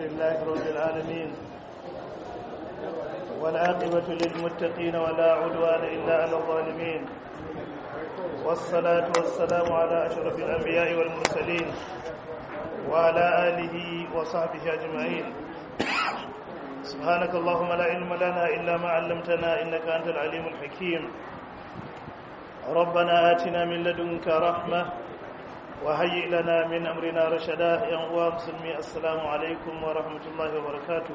لله رب العالمين والعاقبة للمتقين ولا عدوان إلا على الظالمين والصلاة والسلام على أشرف الأنبياء والمرسلين وعلى آله وصحبه أجمعين سبحانك اللهم لا علم لنا إلا ما علمتنا إنك أنت العليم الحكيم ربنا آتنا من لدنك رحمة وهيئ لنا من أمرنا رشدا يا مسلمي السلام عليكم ورحمة الله وبركاته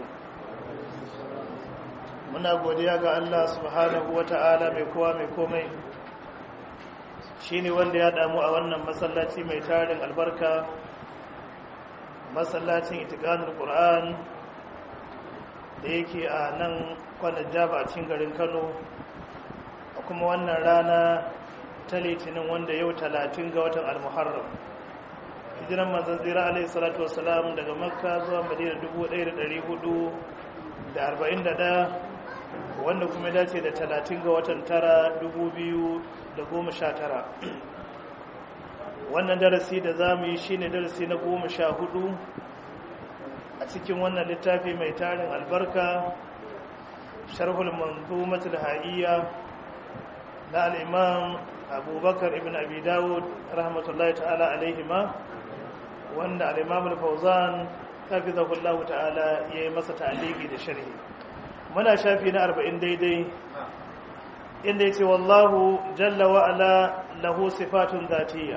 muna godiya ga Allah subhanahu wata'ala mai kowa mai komai shine wanda ya damu a wannan masallaci mai tarin albarka masallacin itiqanul qur'an da yake a nan kwanan jaba a cikin garin Kano a kuma wannan rana ta litinin wanda yau talatin ga watan al-muharram hijiran manzon tsira alaihi salatu wassalam daga makka zuwa madina 1441 wanda kuma dace da talatin ga watan tara dubu biyu da goma sha tara wannan darasi da za mu yi shi ne darasi na goma sha hudu a cikin wannan littafi mai tarin albarka sharhul manzumatul ha'iyya na al'imam abubakar ibn abi dawud rahmatullahi ta'ala alaihima wanda al'imam al-fauzan hafizahullahu ta'ala ya yi masa ta'aliki da sharhi muna shafi na arba'in daidai inda ya ce wallahu jalla wa'ala lahu sifatun zatiya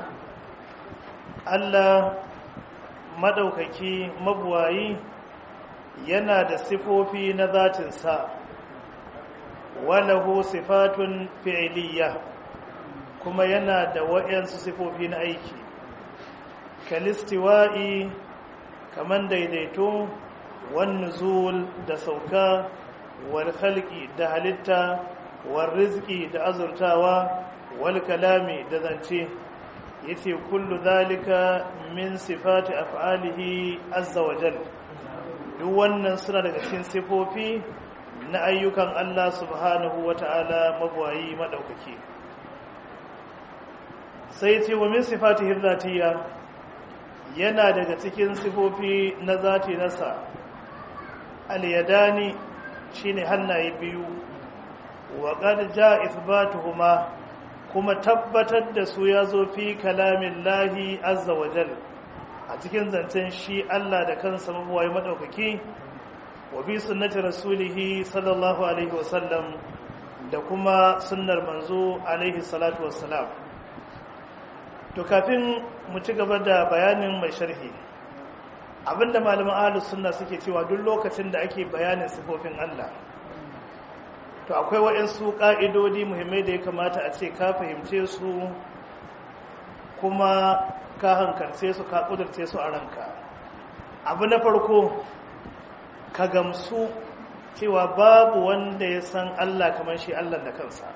Allah maɗaukaki mabuwayi yana da sifofi na zatinsa walahu sifatun fi'iliya kuma yana da wa'yansu sifofi na aiki kalistiwa'i kaman daidaito والنزول da sauka wal khalqi da halitta wal rizqi da azurtawa wal kalami da zance yace kullu zalika min sifati af'alihi azza wa jal duk wannan suna daga cikin sifofi na ayyukan Allah subhanahu wata'ala mabwayi madaukaki sai yace wa min sifatihi dhatiyya yana daga cikin sifofi na zati nasa al-yadani shine hannaye biyu wa qad jaa ithbatuhuma kuma tabbatar da su yazo fi kalamin lahi azza wa jal a cikin zancen shi Allah da kansa mabuwai madaukaki wa bi sunnati rasulihi sallallahu alaihi wasallam da kuma sunnar manzo alaihi salatu wassalam to kafin mu ci gaba da bayanin mai sharhi abinda malaman ahlus sunna suke cewa duk lokacin da ake bayanin sifofin Allah to akwai waɗansu ƙa'idodi muhimmai da ya kamata a ce ka fahimce su kuma ka hankalce su ka ƙudurce su a ranka abu na farko ka gamsu cewa babu wanda ya san Allah kamar shi Allah da kansa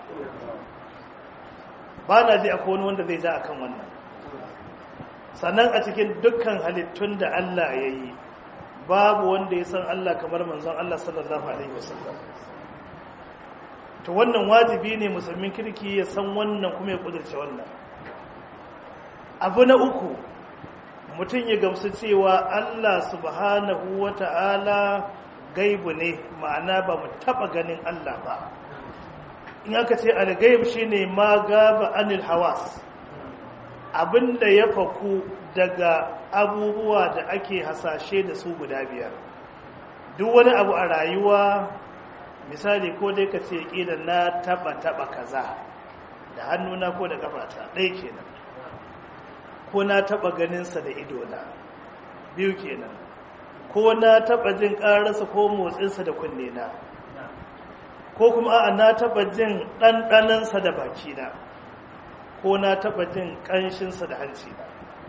ba na ji akwai wani wanda zai ja akan wannan sannan a cikin dukkan halittun da Allah ya yi babu wanda ya san Allah kamar manzon Allah sallallahu Alaihi wasallam to wannan wajibi ne musulmin kirki ya san wannan kuma ya kudurce wannan abu na uku mutum ya gamsu cewa Allah subhanahu wa ta'ala gaibu ne ma'ana ba mu taba ganin Allah ba in aka ce al-gaib shine ma gaba anil hawas abinda ya faku daga abubuwa da ake hasashe da su guda biyar duk wani abu a rayuwa misali ko dai ka ce ƙila na taba taba kaza da hannuna ko da kafata ɗaya kenan ko na taba ganinsa da idona biyu kenan ko na taba jin ƙararsa ko motsinsa da kunnena ko kuma a na taba jin ɗanɗanansa da bakina ko na taba jin ƙanshinsa da hancina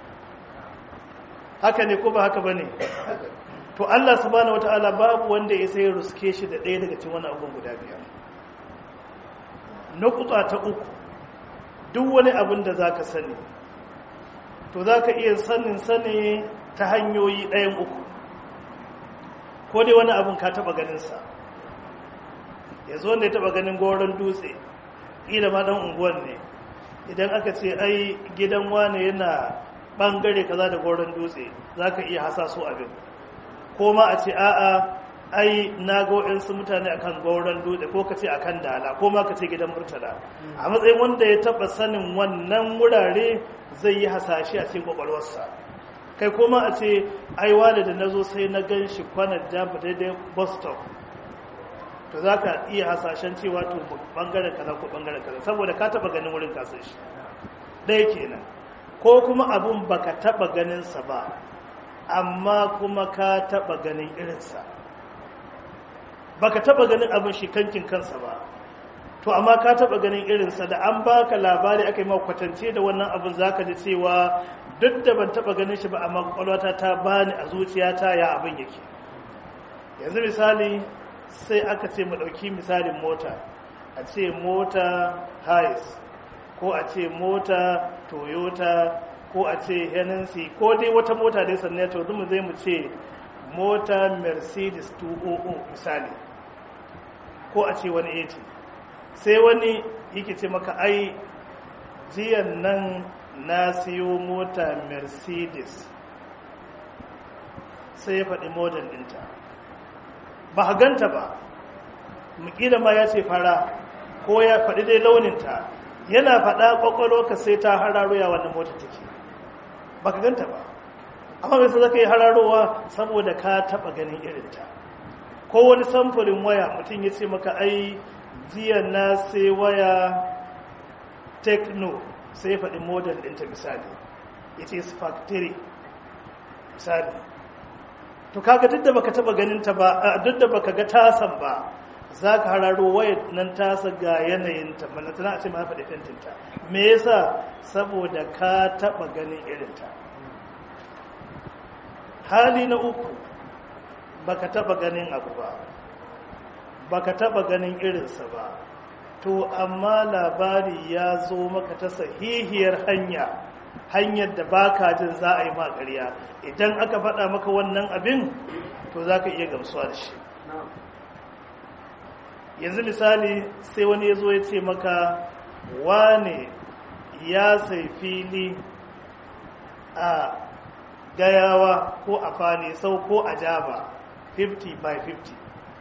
haka ne ko ba haka ba ne to Allah subhanahu wata'ala babu wanda ya sai ruske shi da ɗaya daga cikin wani abun guda biyar na ta uku duk wani abin da za ka sani to za ka iya sanin sani ta hanyoyi ɗayan uku ko dai wani abin ka taɓa ganinsa ya zo ne taɓa ganin goron dutse ƙila ma ɗan unguwan ne idan aka ce ai gidan wane yana ɓangare kaza da goron dutse za ka iya hasaso abin ko ma a ce a'a ai na ga waɗansu mutane akan gauran dutse ko ka ce akan dala ko ma ka ce gidan murtala a matsayin wanda ya taɓa sanin wannan wurare zai yi hasashe a cikin kwakwalwarsa kai kuma a ce ai wani da na zo sai na gan shi kwanar jamba daidai bus stop to za ka iya hasashen cewa to bangaren kaza ko bangaren kaza saboda ka taɓa ganin wurin kasan shi ɗaya kenan ko kuma abun baka taɓa ganinsa ba amma kuma ka taɓa ganin irinsa baka taba ganin abin shi kankin kansa ba to amma ka taba ganin irinsa da an baka labari aka yi ma kwatance da wannan abin zaka ji cewa duk da ban taba ganin shi ba amma kwakwalwata ta bani a zuciyata ya abin yake yanzu misali sai aka ce mu dauki misalin mota a ce mota hiace ko a ce mota toyota ko a ce hennessy ko dai wata mota dai sannan to mu zai mu ce mota mercedes 200 misali ko a ce wani 80 sai wani yake ce maka ai jiyan nan na siyo mota mercedes sai ya faɗi model ɗinta ba a ganta ba mukila ma ya ce fara ko ya faɗi dai launinta yana faɗa ƙwaƙwalo ka sai ta hararo ya wannan mota take ba ka ganta ba amma bai zaka yi hararowa saboda ka taɓa ganin irinta ko wani samfurin waya mutum ya ce maka ai jiya na sai waya techno sai faɗi model ɗinta misali it is factory misali to kaga duk da baka taɓa ganinta ba duk da baka ga tasan ba za ka hararo wayar nan tasa ga yanayinta manatana a ce ma faɗi fentinta me yasa saboda ka taɓa ganin irinta hali na uku baka taba ganin abu ba baka taba ganin irinsa ba to amma labari ya zo maka ta sahihiyar hanya hanyar da baka jin za a yi ma ƙarya idan aka faɗa maka wannan abin to za ka iya gamsuwa da shi yanzu misali sai wani ya zo ya ce maka wane ya sai fili a gayawa ko a fane sau ko a jaba 50 by 50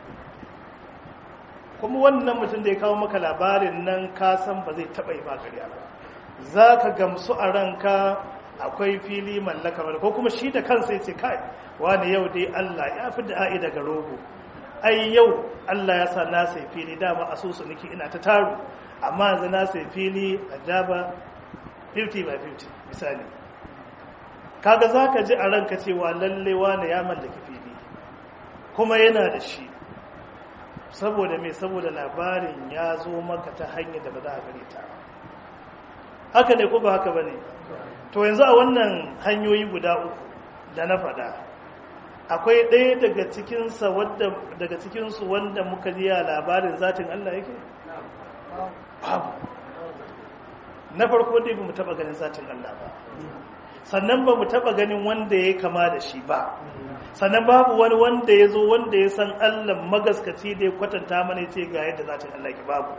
kuma wannan mutum da ya kawo maka labarin nan kasan ba zai taɓa yi magariya ba za ka gamsu a ranka akwai fili mallaka ko kuma shi da kansa ya ce kai wani yau dai allah ya fi da a'i daga rogo ai yau allah ya sa na sai fili dama asusu niki ina ta taru amma yanzu na sai fili a jaba 50 by 50 misali kaga za ka ji a ranka cewa lalle wane ya mallaki fili kuma yana da shi saboda mai saboda labarin ya zo maka ta hanyar da ba za a gare ta haka ne ko ba haka ba ne to yanzu a wannan hanyoyi guda uku da na faɗa akwai ɗaya daga cikinsa wadda daga cikinsu wanda muka ji a labarin zatin Allah yake babu na farko dai ba mu taɓa ganin zatin Allah ba sannan ba mu taba ganin wanda ya kama da shi ba sannan babu wani wanda ya zo wanda ya san allah magaskaci da ya kwatanta mana ce ga yadda za ta allah ki babu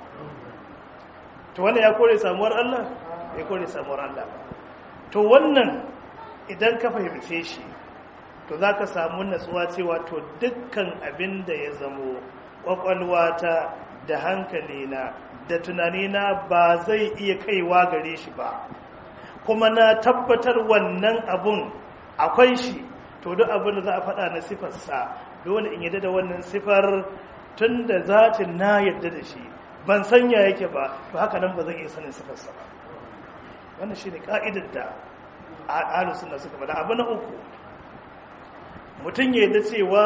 to wannan ya kore samuwar allah ya kore samuwar allah to wannan idan ka fahimce shi to za ka samu natsuwa cewa to dukkan abin da ya zamo kwakwalwata da hankalina da tunanina ba zai iya kaiwa gare shi ba kuma na tabbatar wannan abun akwai shi to duk abin da za a faɗa na sifarsa dole in yadda da wannan sifar tun da zatin na yadda da shi ban sanya yake ba to haka nan ba zan iya sanin sifarsa ba wannan shi ne ka'idar da ahalus suna suka faɗa abu na uku mutum ya yadda cewa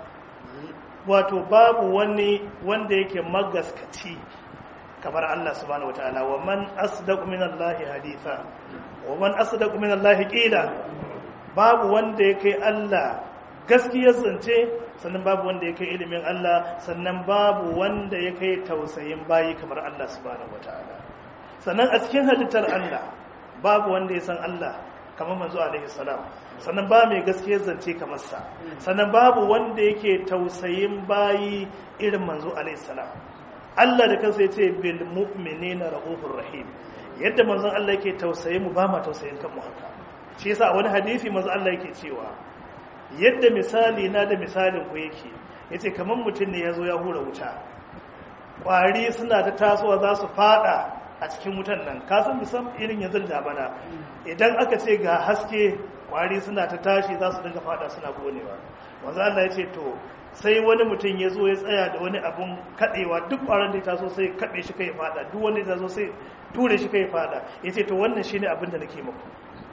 wato babu wani wanda yake magaskaci kamar Allah subhanahu wataala wa man asdaqu min Allah haditha wa man asdaqu min Allah qila babu wanda yake Allah gaskiyar zance sannan babu wanda yake ilimin Allah sannan babu wanda yake tausayin bayi kamar Allah subhanahu wataala sannan a cikin halittar Allah babu wanda ya san Allah kamar manzo alaihi salam sannan ba mai gaskiyar zance kamar sa sannan babu wanda yake tausayin bayi irin manzo alaihi salam Allah da kansa yace bil mu'minina rahufur rahim yadda manzon Allah yake tausaye mu ba ma tausayin kanmu haka shi yasa wani hadisi manzo Allah yake cewa yadda misali na da misalin ku yake yace kamar mutum ne ya zo ya hura wuta ƙwari suna ta tasowa za su fada a cikin wutan nan kasan bisan irin yanzu da bana idan aka ce ga haske ƙwari suna ta tashi za su dinga fada suna gonewa wanzu Allah ya ce to sai wani mutum ya zo ya tsaya da wani abun kaɗewa duk ƙwaron da ya taso sai kaɗe shi kai fada duk wanda ya taso sai ture shi kai fada ya ce to wannan shine abin da nake muku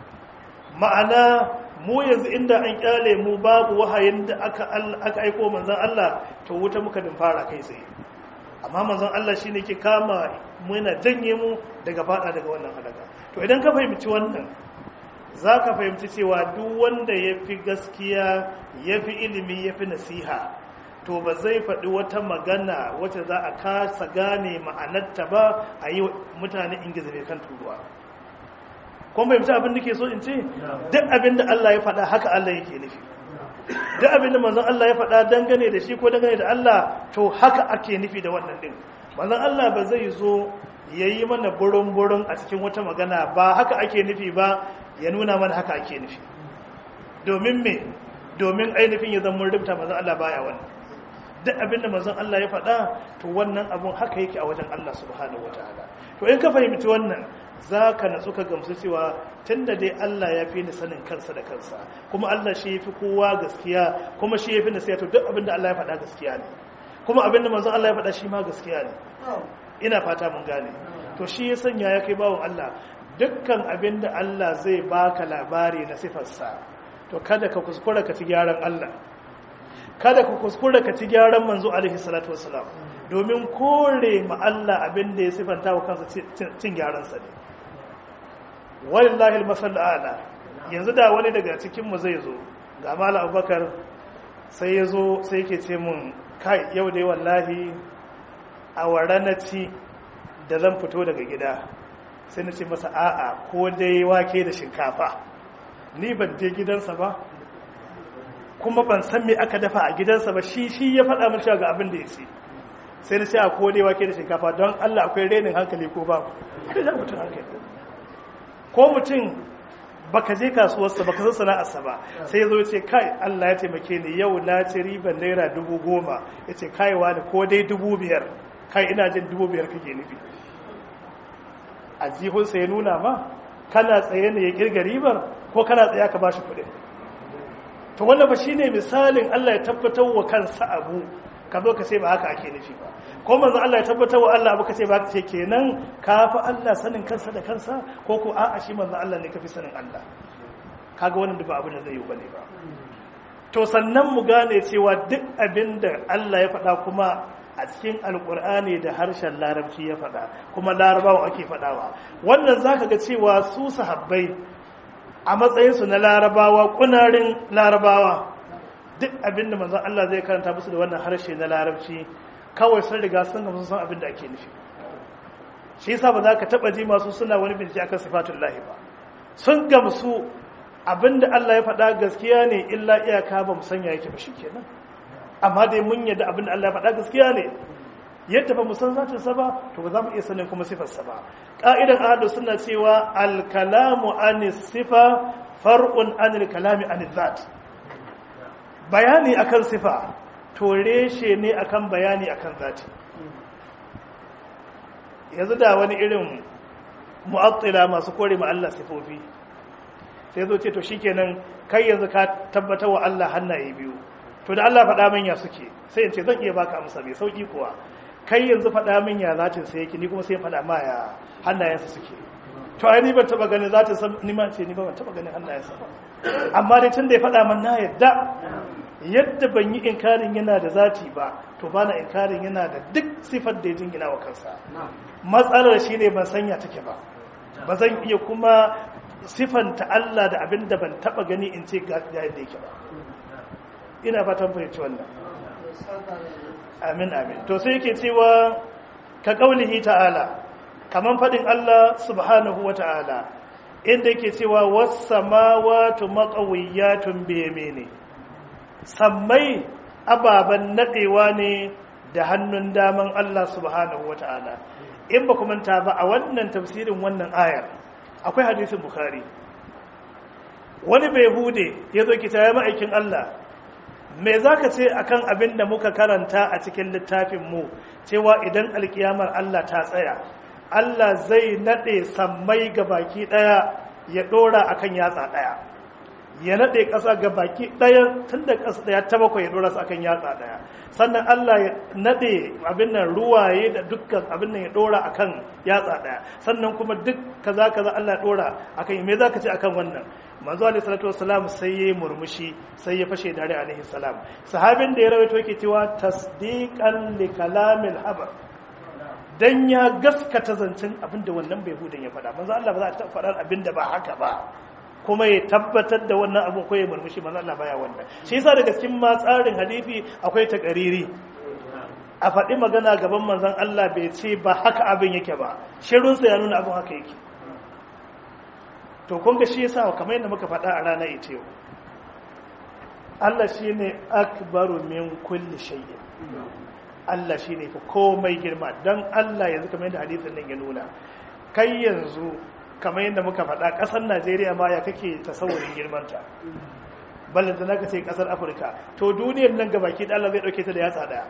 ma'ana mu yanzu inda an kyale mu babu wahayin da aka aka aiko manzon Allah to wuta muka din fara kai tsaye amma manzon Allah shine ke kama mu yana janye mu daga fada daga wannan halaka to idan ka fahimci wannan zaka fahimci cewa duk wanda yafi gaskiya yafi ilimi yafi nasiha to ba zai faɗi wata magana wacce za a kasa gane ma'anarta ba a yi mutane ingiza kan turuwa kun fahimci abin da ke so in ce duk abin da Allah ya faɗa haka Allah yake nufi duk abin da manzon Allah ya faɗa dangane da shi ko dangane da Allah to haka ake nufi da wannan din manzon Allah ba zai zo ya yi mana burin-burin a cikin wata magana ba haka ake nufi ba ya nuna mana haka ake nufi domin me domin ainihin ya zama rubuta manzon Allah baya wannan duk abin da manzon Allah ya faɗa to wannan abun haka yake a wajen Allah subhanahu wataala to in ka fahimci wannan za ka natsu ka gamsu cewa tun da dai Allah ya fi ni sanin kansa da kansa kuma Allah shi fi kowa gaskiya kuma shi ya fi nasiya to duk abin da Allah ya faɗa gaskiya ne kuma abin da manzon Allah ya faɗa shi ma gaskiya ne ina fata mun gane to shi ya sanya ya kai bawon Allah dukkan abin da Allah zai baka labari na sifarsa to kada ka kuskura ka ci gyaran Allah kada ka kuskura ka ci gyaran manzo alaihi salatu wassalam domin kore ma Allah abin da ya sifanta wa kansa cin gyaransa ne walillahi almasal ala yanzu da wani daga cikin mu zai zo ga mala abubakar sai ya zo sai yake ce mun kai yau dai wallahi a wara na ci da zan fito daga gida sai na ce masa a'a ko dai wake da shinkafa ni ban je gidansa ba kuma ban san me aka dafa a gidansa ba shi shi ya faɗa min cewa ga abin da ya ce sai na ce a ko dai wake da shinkafa don Allah akwai renin hankali ko ba kai da mutum hankali ko mutum baka je kasuwarsa baka san sana'arsa ba sai ya zo ce kai Allah ya taimake ni yau na ci riban naira dubu goma ya ce kaiwa da ko dai dubu biyar kai ina jin dubu biyar kake nufi a jihunsa ya nuna ma kana tsaye ne ya kirga ribar ko kana tsaye ka bashi kuɗin to wannan ba shine misalin Allah ya tabbatar wa kansa abu ka zo ka ce ba haka ake nufi ba ko manzo Allah ya tabbatar wa Allah abu ka ce ba haka ce kenan ka fi Allah sanin kansa da kansa ko ko a'a shi manzo Allah ne ka fi sanin Allah kaga wannan da ba abin da zai yi bane ba to sannan mu gane cewa duk abin da Allah ya faɗa kuma a cikin alkur'ani da harshen larabci ya faɗa kuma larabawa ake faɗawa wannan zaka ga cewa su sahabbai a matsayinsu na larabawa kunarin larabawa duk abinda manzon Allah zai karanta musu da wannan harshe na larabci kawai sun riga sun gamsu san abin da ake nufi shi yasa ba za ka taba ji masu suna wani bincike akan sifatun lahi ba sun gamsu abinda Allah ya faɗa gaskiya ne illa iyaka ba mu sanya yake ba shikenan amma dai mun yadda abinda Allah ya faɗa gaskiya ne yadda ba mu san zatin sa ba to ba za mu iya sanin kuma sifar sa ba ka'idan ahlus sunna cewa al kalamu an sifa far'un an al kalami an zat bayani akan sifa to reshe ne akan bayani akan zati yanzu da wani irin mu'attila masu kore ma Allah sifofi sai zo ce to shikenan kai yanzu ka tabbatar wa Allah hannaye biyu to da Allah faɗa min ya suke sai in ce zan iya baka amsa mai sauki kuwa kai yanzu faɗa min ya zatin sai yake ni kuma sai faɗa ma ya hannayensa suke to ai ni ban taba ganin zatin sa ni ma ce ni ba ban taba ganin hannayensa ba amma dai tun da ya faɗa min na yadda yadda ban yi inkarin yana da zati ba to ba na inkarin yana da duk sifar da ya jingina wa kansa matsalar shi ne ban sanya take ba ba zan iya kuma sifanta Allah da abin da ban taba gani in ce ga yadda yake ba ina fatan fahimci wannan amin amin to sai yake cewa ka kaulihi ta'ala kaman fadin Allah subhanahu wa ta'ala inda yake cewa was samawati maqawiyatun bi yamini sammai ababen nadewa ne da hannun daman Allah subhanahu wa ta'ala in ba manta ba a wannan tafsirin wannan ayar akwai hadisin bukhari wani bai hude ya zo kita ya ma'aikin Allah me za ka ce akan abin da muka karanta a cikin littafinmu cewa idan alkiyamar Allah ta tsaya Allah zai naɗe sammai ga baki ɗaya ya ɗora akan yatsa ɗaya ya naɗe ƙasa ga baki ɗaya tun da ƙasa ɗaya ta bakwai ya ɗora su akan yatsa ɗaya sannan Allah ya naɗe abin nan ruwaye da dukkan abin nan ya ɗora akan yatsa ɗaya sannan kuma duk kaza kaza Allah ya ɗora akan me za ka ce akan wannan manzo alaihi salatu wassalam sai ya murmushi sai ya fashe dare alaihi salam sahabin da ya rawaito yake cewa tasdiqan li kalamil habar dan ya gaskata zancen abin da wannan bai hudun ya faɗa manzo Allah ba za ta faɗar abin da ba haka ba kuma ya tabbatar da wannan abin ko ya murmushi manzo Allah baya wannan shi yasa daga cikin ma tsarin hadisi akwai takariri a faɗi magana gaban manzon Allah bai ce ba haka abin yake ba shirunsa ya nuna abin haka yake to kun ga shi yasa kamar yadda muka faɗa a ranar ita yau Allah shine akbaru min kulli shay'in Allah shine fa komai girma dan Allah yanzu kamar yadda hadisin nan ya nuna kai yanzu kamar yadda muka faɗa ƙasar Najeriya ma ya kake tasawurin girmanta balle da naka ce ƙasar Afirka to duniyar nan gabaki da Allah zai dauke ta da yatsa daya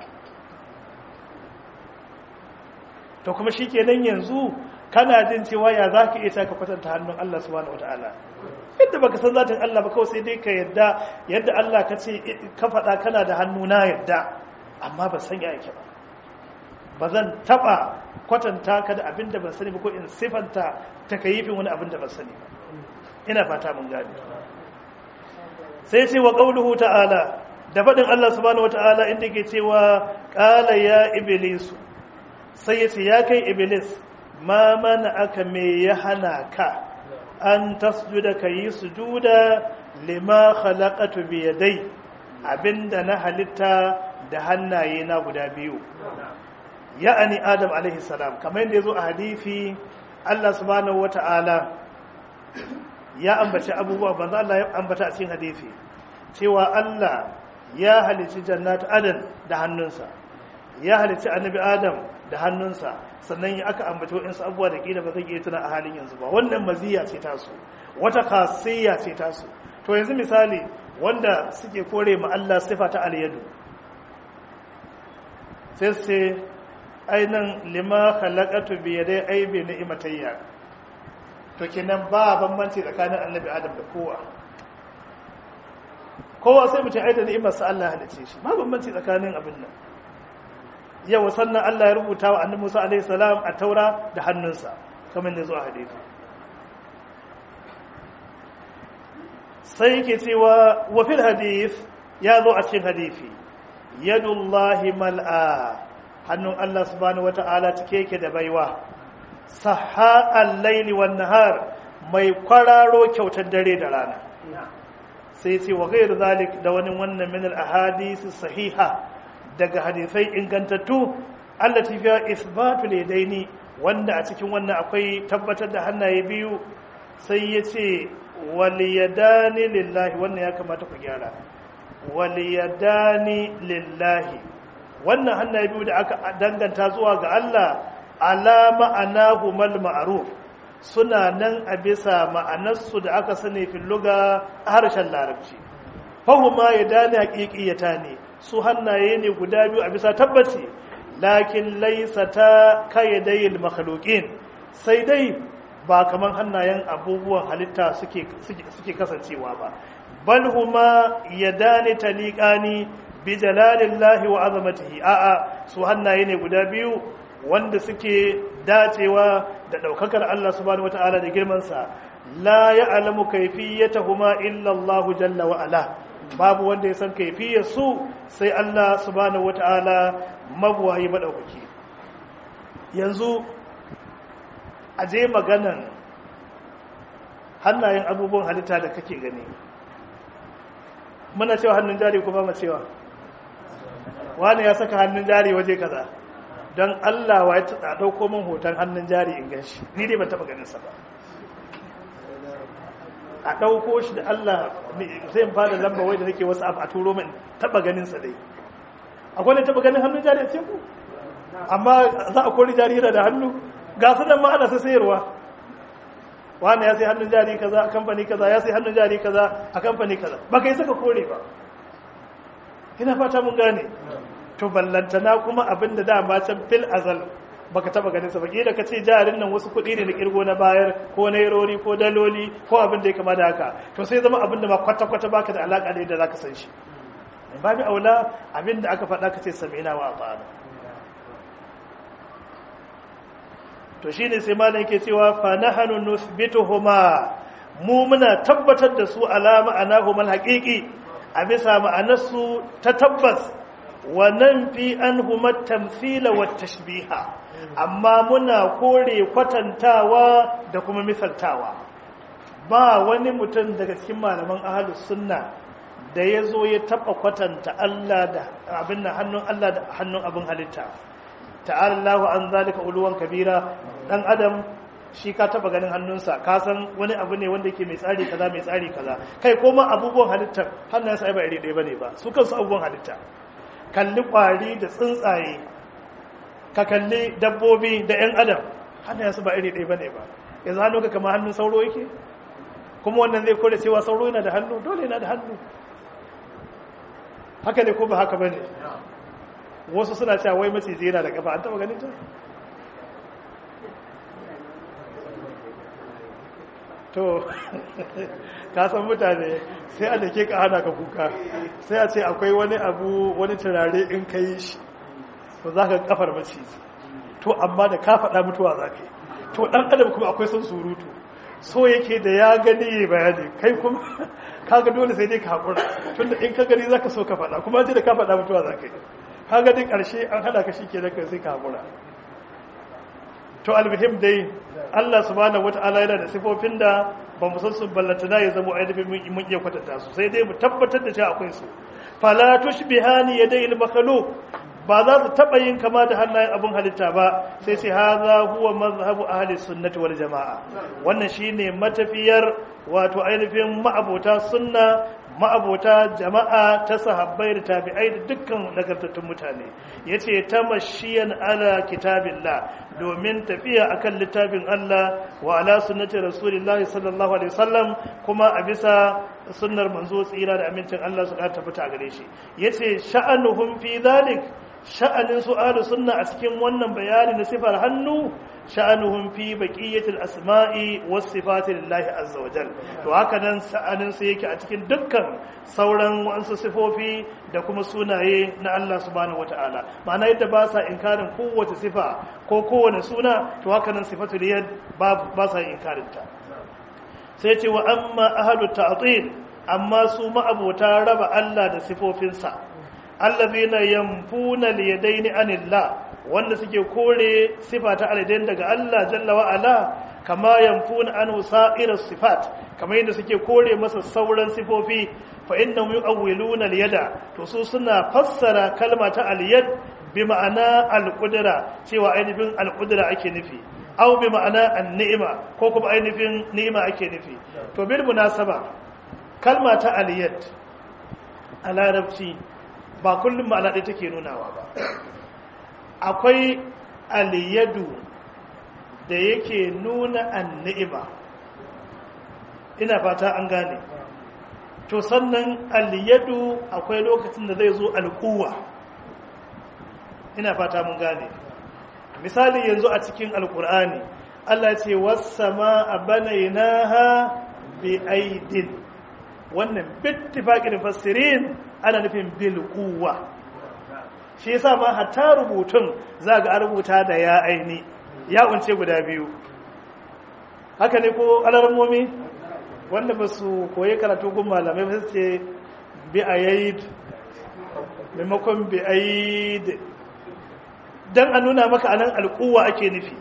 to kuma shikenan yanzu kana jin cewa ya za ka iya ka kwatanta hannun Allah subhanahu wataala yadda baka san zatin Allah ba kawai sai dai ka yadda yadda Allah ka ce ka faɗa kana da hannu na yadda amma ba san ya yake ba ba zan taɓa kwatanta ka da abin da ban sani ba ko in sifanta ta kayifin wani abin da ban sani ba ina fata mun gane sai ce wa qauluhu ta'ala da faɗin Allah subhanahu wataala inda ke cewa qala ya iblisu sai ya ce ya kai iblis ma mana aka me ya hana ka an tasjuda ka yi sujuda lima khalaqatu bi yadai abinda na halitta da hannaye na guda biyu ya'ani adam alaihi salam kamar yadda yazo a hadisi Allah subhanahu wata'ala ya ambaci abubuwa banza Allah ya ambata a cikin hadisi cewa Allah ya halicci jannatu adan da hannunsa ya halicci annabi adam da hannunsa sannan ya aka ambaci waɗansu abubuwa da ƙila ba zai iya tuna a halin yanzu ba wannan maziya ce tasu wata kasiyya ce tasu to yanzu misali wanda suke kore ma Allah sifa ta alyadu sai sai ainan lima khalaqatu bi yadai aibi ni'matayya to kenan ba bambanci tsakanin annabi adam da kowa kowa sai mutum aida ni'imar sa Allah halice shi ba bambanci tsakanin abin nan yau sannan Allah ya rubuta wa annabi Musa alaihi salam a taura da hannunsa kamar da zuwa hadisi sai yake cewa wa fil hadith ya zo a cikin hadisi yadullahi mal'a hannun Allah subhanahu wata'ala cike yake da baiwa sahha al-laili wan nahar mai kwararo kyautar dare da rana sai ce wa ghairu zalik da wani wannan min al-ahadith sahiha daga hadisai ingantattu allati fiya isbatu ladaini wanda a cikin wannan akwai tabbatar da hannaye biyu sai ya ce waliyadani lillahi wannan ya kamata ku gyara waliyadani lillahi wannan hannaye biyu da aka danganta zuwa ga Allah ala ma'anahu mal ma'ruf suna nan a bisa ma'anarsu da aka sani fil luga harshen larabci fahuma yadani haqiqiyata ne su hannaye ne guda biyu a bisa tabbaci lakin laisa ta kayyadayin makhluqin sai dai ba kaman hannayen abubuwan halitta suke suke kasancewa ba bal huma yadani taliqani bi jalalillahi wa azamatihi a'a su hannaye ne guda biyu wanda suke dacewa da daukakar Allah subhanahu wataala da girman sa la ya'lamu kayfiyatahuma illa Allah jalla wa ala babu wanda ya san kaifiyar su sai Allah subhanahu wata'ala mabuwayi madaukaki yanzu a je maganan hannayen abubuwan halitta da kake gani muna cewa hannun jari kuma ma cewa wani ya saka hannun jari waje kaza don Allah wa ya ɗauko min hoton hannun jari in gan shi ni dai ban taɓa ganin sa ba a ɗauko shi da Allah zai fara lamba wai da nake wasu abu a turo min taɓa ganin sa dai akwai ne taɓa ganin hannun jari a cikin ku amma za a kori jari da hannu ga su nan ma ana sayarwa wani ya sai hannun jari kaza a kamfani kaza ya sai hannun jari kaza a kamfani kaza ba kai saka kore ba ina fata mun gane to ballantana kuma abin da dama can fil azal baka taba ganin sa ba kila ka ce jarin nan wasu kuɗi ne na kirgo na bayar ko nairori ko daloli ko abin da ya kama da haka to sai zama abin da ma kwata kwata baka da alaka da yadda zaka san shi babu aula abin da aka faɗa ka ce sami'na wa ata'ana to shine sai malam yake cewa fa nahnu nuthbituhuma mu muna tabbatar da su alama anahumal haqiqi a bisa ma'anarsu ta tabbas wa nan fi anhuma tamthila wa tashbiha amma muna kore kwatantawa da kuma misaltawa ba wani mutum daga cikin malaman ahlus sunna da ya zo ya taba kwatanta Allah da abin da hannun Allah da hannun abin halitta ta'ala Allahu an zalika uluwan kabira dan adam shi ka taba ganin hannunsa ka san wani abu ne wanda yake mai tsari kaza mai tsari kaza kai koma abubuwan halittar hannunsa ai ba iri ɗaya bane ba su kansu abubuwan halitta kalli kwari da tsuntsaye ka kalli dabbobi da yan adam hannunsa ba iri ɗaya bane ba yanzu hannu ka kama hannun sauro yake kuma wannan zai kore cewa sauro yana da hannu dole yana da hannu haka ne ko ba haka bane wasu suna cewa wai maciji yana da kafa an taba ganin ta to ka san mutane sai a dake ka hana ka kuka sai a ce akwai wani abu wani turare in ka yi shi to za ka kafar maciji to amma da ka faɗa mutuwa za ka yi to ɗan adam kuma akwai son surutu so yake da ya gani ya bayani kai kuma kaga dole sai dai ka haƙura tunda in ka gani za ka so ka faɗa kuma ce da ka faɗa mutuwa za ka yi kaga dai ƙarshe an hada ka shi ke da sai ka haƙura to almuhim dai Allah subhanahu wata'ala yana da sifofin da ba mu san su ballatana ya zama ainihin mun iya kwatanta su sai dai mu tabbatar da cewa akwai su fala tushbihani yadai al-makhluq ba za su taba yin kama da hannayen abun halitta ba sai sai haza huwa mazhabu ahli sunnati wal jamaa wannan shine matafiyar wato ainihin ma'abota sunna ma'abota jama'a ta sahabbai da tabi'ai da dukkan nagartattun mutane yace tamashiyan ala kitabillah domin tafiya akan littafin Allah wa ala sunnati rasulillahi sallallahu alaihi wasallam kuma a bisa sunnar manzo tsira da amincin Allah su ka tabbata gare shi yace sha'anuhum fi dhalik sha'anin su'alu sunna a cikin wannan bayani na sifar hannu sha'anuhum fi baqiyatil asma'i was sifati lillahi azza wa jal to haka nan sha'anin su yake a cikin dukkan sauran wasu sifofi da kuma sunaye na Allah subhanahu wata'ala ma'ana yadda ba sa inkarin kowace sifa ko kowane suna to haka nan sifatul yad ba ba sa inkarin ta sai ce wa amma ahlut ta'til amma su ma'abota raba Allah da sifofinsa allazina yanfuna liyadaini anillah wanda suke kore sifa ta alidain daga Allah jalla wa ala kama yanfuna anhu sa'ira sifat kamar yadda suke kore masa sauran sifofi fa innahum yu'awwiluna al-yada to su suna fassara kalma ta al-yad bi ma'ana al-qudra cewa ainihin al-qudra ake nufi aw bi ma'ana an-ni'ma ko kuma ainihin ni'ima ake nufi to bil munasaba kalma ta al-yad a larabci ba kullum ma'ana ɗaya take nunawa ba akwai aliyadu da yake nuna anni'ima ina fata an gane to sannan aliyadu akwai lokacin da zai zo alkuwa ina fata mun gane misali yanzu a cikin alkur'ani Allah ce wasama a banainaha bi aidin wannan bittifaqin fassirin ana nufin bil quwwa shi yasa ma hatta rubutun za ga rubuta da ya aini ya unce guda biyu haka ne ko alarmomi wanda ba su koyi karatu gun malamai ba ce bi ayid maimakon bi ayid dan a nuna maka anan alquwa ake nufi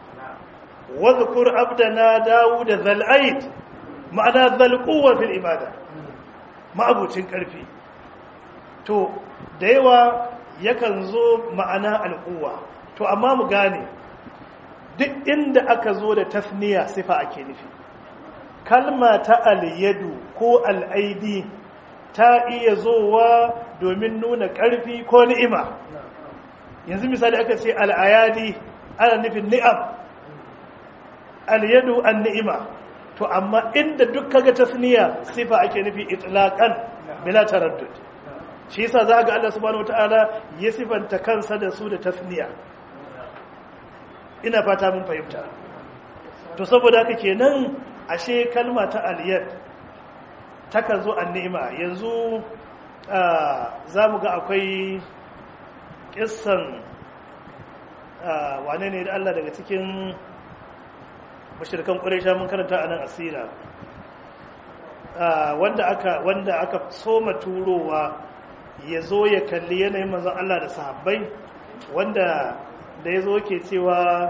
wadhkur abdana dawud zal aid ma'ana zal quwwa fil ibada ma'abucin karfi to da yawa yakan zo ma'ana al'uwa to amma mu gane duk inda aka zo da tasniya sifa ake nufi kalma ta aliyadu ko al'aidi ta iya zowa domin nuna ƙarfi ko ni'ima yanzu misali aka ce al'ayadi ana nufin ni'am aliyadu an ni'ima to amma inda duk kaga tasniya sifa ake nufi itlaqan bila taraddud shi yasa za ga Allah subhanahu wataala ya sifanta kansa da su da tasniya ina fata mun fahimta to saboda haka kenan ashe kalma ta aliyat takan zo an ni'ima yanzu za mu ga akwai kissan wane ne da Allah daga cikin mashirkan ƙwarisha mun karanta a nan asira wanda aka wanda aka soma turowa ya zo ya kalli yanayin manzon Allah da sahabbai wanda da ya zo ke cewa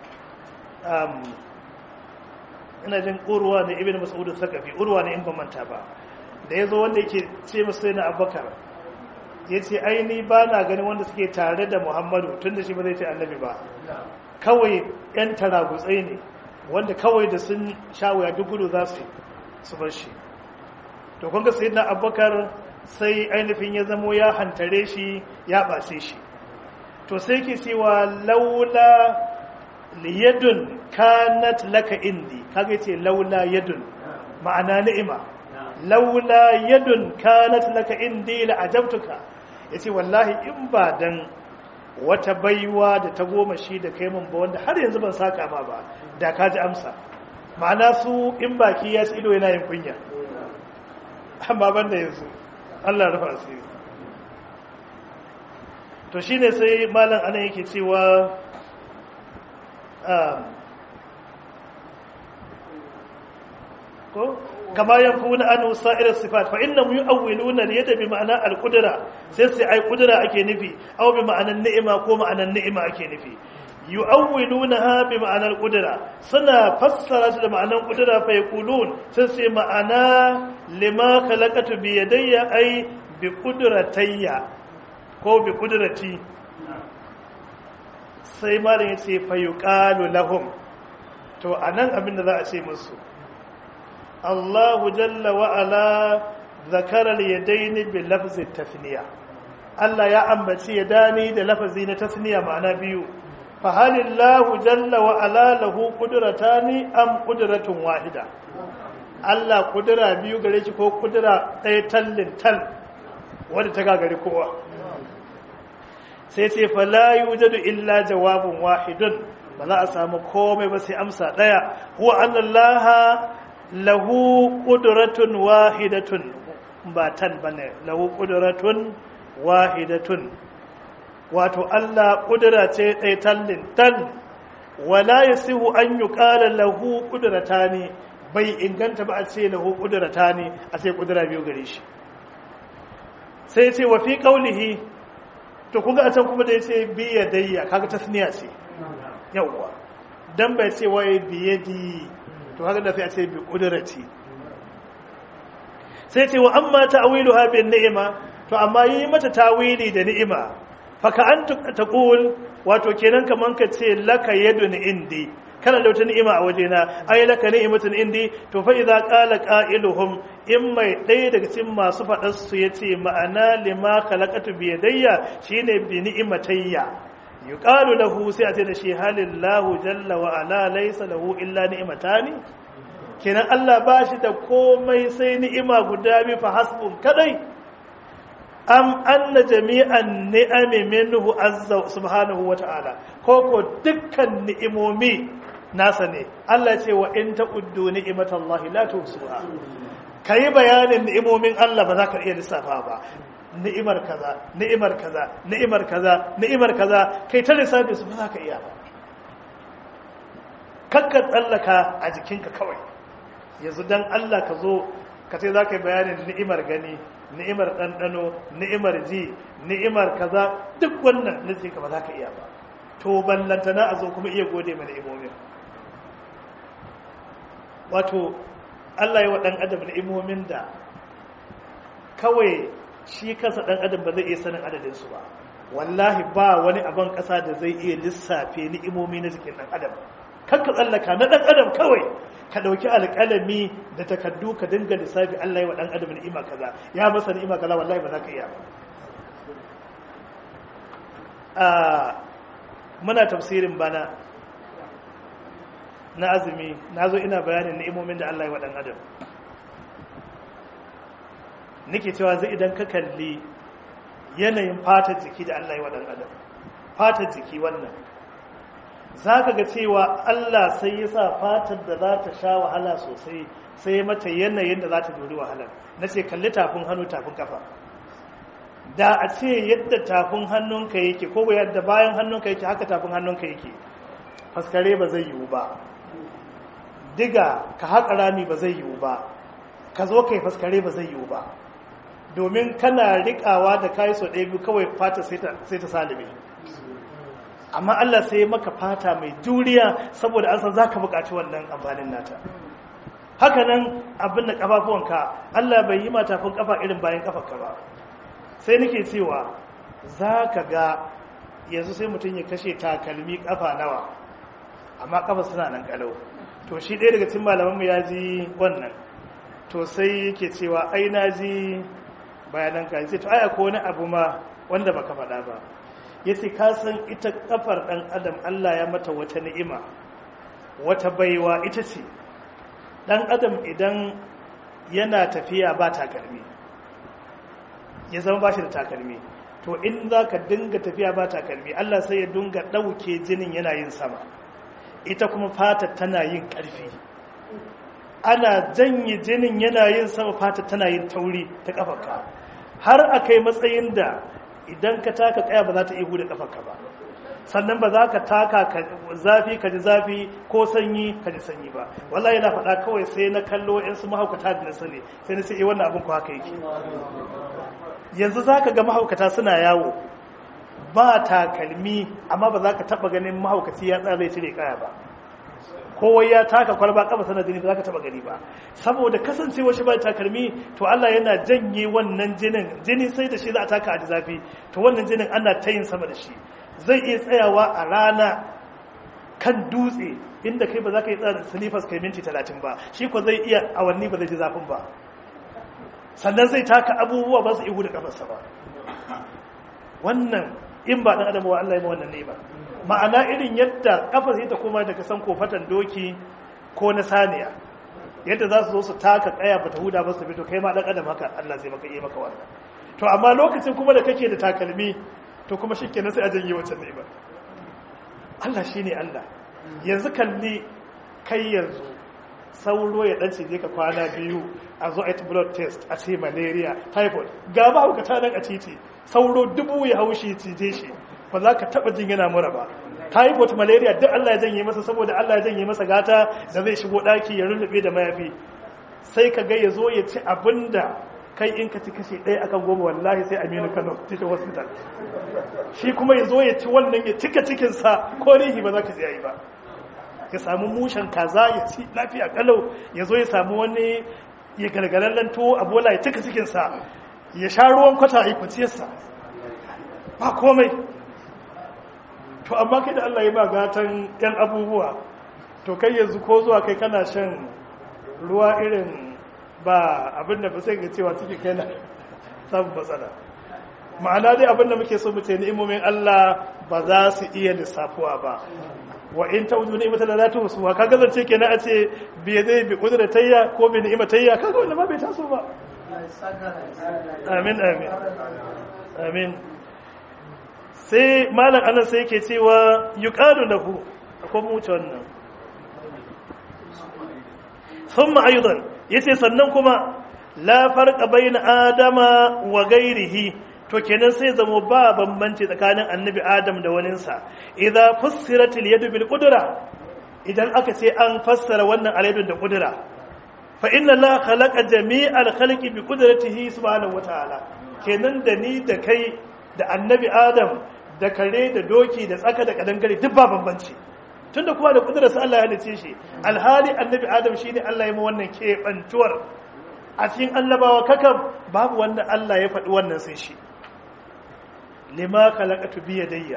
ina jin urwa ne ibn mas'ud sakafi urwa ne in ban manta ba da yazo wanda yake ce musu na abubakar yace ai ni ba na ganin wanda suke tare da muhammadu tunda shi ba zai ce annabi ba kawai yan taragutsai ne wanda kawai da sun shawaya duk gudu za su su bar shi to kun ga sayyidina abubakar sai ainihin ya zamo ya hantare shi ya bace shi to sai ke cewa laula liyadun kanat laka indi kaga yace laula yadun ma'ana ni'ima laula yadun kanat laka indi la ajabtuka yace wallahi in ba dan wata baiwa da ta goma shi da kai mun ba wanda har yanzu ban saka ma ba da ka ji amsa ma'ana su in baki ya ci ido yana yin kunya amma ban da yanzu Allah rufa asiri to shine sai malam anan yake cewa ko kama yankuna an sa'ir sifat fa innahum yu'awwiluna al-yada bi ma'ana al-qudra sai sai ai qudra ake nufi aw bi ma'anan ni'ima ko ma'anan ni'ima ake nufi yu'awwilunaha bi ma'anar qudra suna fassara su da ma'anan qudra fa yaqulun sai sai ma'ana lima khalaqatu bi yadayya ai bi qudratayya ko bi qudrati sai malam ya ce fayuqalu lahum to anan abin da za a ce musu Allahu jalla wa ala zakara al-yadayn bi lafzi tasniya Allah ya ambaci yadani da lafazi na tasniya ma'ana biyu fa halillahu jalla wa ala lahu qudratani am qudratun wahida Allah kudura biyu gare shi ko kudura ɗaya tallin tal wanda ta gagari kowa sai ce fala yujadu illa jawabun wahidun ba za a samu komai ba sai amsa daya huwa annallaha lahu qudratun wahidatun ba tan bane lahu qudratun wahidatun wato Allah kudura ce ɗaya tallin tal wala yasihu an yuqala lahu qudratani bai inganta ba a ce lahu qudratani a sai kudura biyu gare shi sai ce wa fi qaulihi to kuga a can kuma da ya ce biya dayya kaga tasniya ce yawwa dan bai ce wai biyadi to haka da sai a ce bi kudrati sai ce wa amma ta'wiluha bin ni'ima to amma yi mata tawili da ni'ima fa ka an taqul wato kenan kaman ka ce laka yadun indi kana da wata ni'ima a wajena ai laka ni'matun indi to fa idza qala qailuhum in mai ɗaya daga cikin masu faɗar su yace ma'ana lima khalaqatu bi yadayya shine bi ni'matayya yuqalu lahu sai a ce da shi halillahu jalla wa ala laysa lahu illa ni'matani kenan Allah ba shi da komai sai ni'ima guda biyu fa hasbun kadai am anna jami'an ni'ami minhu azza subhanahu wa ta'ala ko ko dukkan ni'imomi nasa ne Allah ce wa in ta'uddu ni'matallahi la tuhsuha kai bayanin ni'imomin Allah ba za ka iya lissafa ba ni'imar kaza ni'imar kaza ni'imar kaza ni'imar kaza kai ta lissafi su ba za ka iya ba kakka tsallaka a jikinka kawai yanzu dan Allah ka zo ka ce za ka yi bayanin ni'imar gani ni'imar ɗanɗano ni'imar ji ni'imar kaza duk wannan nufi ka ba za ka iya ba to ballantana a zo kuma iya gode mana imomin wato Allah yi wa ɗan adam ni'imomin da kawai shi kansa ɗan adam ba zai iya sanin adadinsu ba wallahi ba wani abin ƙasa da zai iya lissafe ni'imomi na jikin ɗan adam kan ka tsallaka na ɗan adam kawai ka ɗauki alƙalami da takardu ka dinga lissafi Allah yi wa ɗan adam ni'ima kaza ya masa ni'ima kaza wallahi ba za ka iya ba muna tafsirin bana na azumi na zo ina bayanin ni'imomin da Allah ya waɗan adam nake cewa zai idan ka kalli yanayin fatar jiki da Allah ya waɗan adam fatar jiki wannan za ka ga cewa Allah sai ya sa fatar da za ta sha wahala sosai sai mata yanayin da za ta dori wahalar na ce kalli tafin hannu tafin kafa da a ce yadda tafin hannunka yake ko yadda bayan hannunka yake haka tafin hannunka yake faskare ba zai yiwu ba diga ka haƙa rami ba zai yiwu ba ka zo kai faskare ba zai yiwu ba domin kana riƙawa da kayi so ɗaya biyu kawai fata sai ta salibe amma Allah sai ya maka fata mai juriya saboda an san za ka buƙaci wannan amfanin nata haka nan abin da ƙafafuwanka Allah bai yi matafin ƙafa irin bayan ƙafarka ba sai nake cewa za ka ga yanzu sai mutum ya kashe takalmi ƙafa nawa amma ƙafa suna nan ƙalau to shi ɗaya daga cikin malamanmu ya ji wannan to sai yake cewa ai na ji bayanan ka sai to aya ko wani abu ma wanda baka faɗa ba yace ka san ita kafar ɗan adam Allah ya mata wata ni'ima wata baiwa ita ce ɗan adam idan yana tafiya ba takalmi ya zama ba shi da takalmi to in za ka dinga tafiya ba takalmi Allah sai ya dinga ɗauke jinin yana yin sama ita kuma fata tana yin ƙarfi ana janye jinin yana yin sama fata tana yin tauri ta ƙafarka har a kai matsayin da idan ka taka ƙaya ba za ta iya huda ƙafarka ba sannan ba za ka taka zafi ka ji zafi ko sanyi ka ji sanyi ba wallahi yana faɗa kawai sai na kallo in su mahaukata da na sani sai na ce eh wannan abin ko haka yake yanzu za ka ga mahaukata suna yawo ba takalmi amma ba za ka taɓa ganin mahaukaci ya tsara cire kaya ba kowai ya taka kwalba kafa sanar jini ba za ka taɓa gani ba saboda kasancewa shi ba takalmi to Allah yana janye wannan jinin jini sai da shi za a taka a ji zafi to wannan jinin ana ta yin sama da shi zai iya tsayawa a rana kan dutse inda kai ba za ka yi tsara silifas kai minti talatin ba shi ko zai iya awanni ba zai ji zafin ba sannan zai taka abubuwa ba su ihu da kafarsa ba wannan in ba ɗan adam wa Allah ya wannan ne ba ma'ana irin yadda kafar sai ta koma daga san kofatan doki ko na saniya yadda za su zo su taka kaya ba ta huda ba su fito kai ma ɗan adam haka Allah zai maka yi maka wannan to amma lokacin kuma da kake da takalmi to kuma shi kenan sai a janye wancan ne ba Allah shine Allah yanzu kalli kai yanzu sauro ya dan cije ka kwana biyu a zo a yi blood test a ce malaria typhoid ga ba hukata nan a titi sauro dubu ya haushi cije shi ba za ka taba jin yana mura ba typhoid malaria duk Allah ya janye masa saboda Allah ya janye masa gata da zai shigo daki ya rullube da mayafi sai ka ga ya zo ya ci abinda kai in ka ci kashe ɗaya akan goma wallahi sai aminu kano cikin hospital shi kuma ya zo ya ci wannan ya cika cikinsa ko rihi ba za ka ji ba ya samu mushen kaza ya ci lafiya kalau ya zo ya samu wani ya galgalallen tuwo a bola ya cika cikinsa ya sha ruwan kwata a kwanciyarsa ba komai to amma kai da Allah ya ba gatan yan abubuwa to kai yanzu ko zuwa kai kana shan ruwa irin ba abin da ba sai ga cewa ciki kai na samun matsala ma'ana dai abin da muke so mu ce ni'imomin Allah ba za su iya lissafuwa ba wa in ta wujudu ni'imata la tuhsu wa kaga zance kenan a ce bi zai bi tayya ko bi ni'imatayya kaga wannan ma bai taso ba amin amin amin sai malam anan sai yake cewa yuqalu lahu akwai mu wuce wannan thumma aidan yace sannan kuma la farqa bayna adama wa ghairihi to kenan sai zamo ba bambanci tsakanin annabi adam da waninsa idza fussirat al-yadu bil qudra idan aka ce an fassara wannan al da qudra fa inna allaha khalaqa jami'al khalqi bi qudratihi subhanahu wataala kenan da ni da kai da annabi adam da kare da doki da tsaka da kadangare duk ba bambanci tunda kuma da kudurarsa Allah ya halice shi alhali annabi adam shine Allah ya yi wannan keɓantuwar a cikin annabawa kakan babu wanda Allah ya faɗi wannan sai shi lima khalaqatu bi yadayya